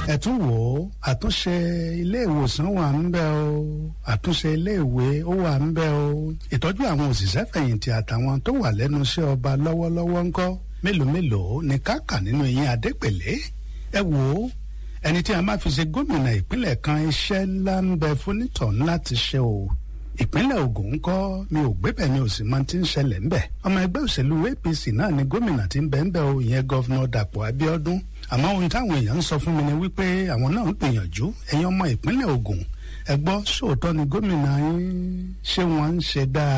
ẹ tún wò ó àtúnṣe ilé ìwòsàn wà ń bẹ o àtúnṣe ilé ìwé ó wà ń bẹ o ìtọ́jú àwọn òṣìṣẹ́ fẹ̀yìntì àtàwọn tó wà lẹ́nu iṣẹ́ ọba lọ́wọ́lọ́wọ́ ńkọ́ mélòó mélòó ni káàkà nínú eyín adépèlé ẹ wò ó ẹni tí a máa fi ṣe gómìnà ìpínlẹ̀ kan iṣẹ́ ńlá ń bẹ fúnítọ̀ ńlá ti ṣe o ìpínlẹ̀ Ògùn ń kọ́ mi ò gbébẹ̀ mi ò sì mọ tí ń ṣẹlẹ̀ ńbẹ̀ ọmọ ẹgbẹ́ òṣèlú APC náà ni gómìnà tí ń bẹ ńbẹ̀ o ìyẹn gọ́vnọ̀ Dàpọ̀ Abíọ́dún àmọ́ ohun táwọn èèyàn ń sọ fún mi ni wípé àwọn náà ń gbìyànjú ẹ̀yin ọmọ ìpínlẹ̀ Ògùn ẹ gbọ́ sóòótọ́ ni gómìnà yín ṣé wọ́n ń ṣe dáa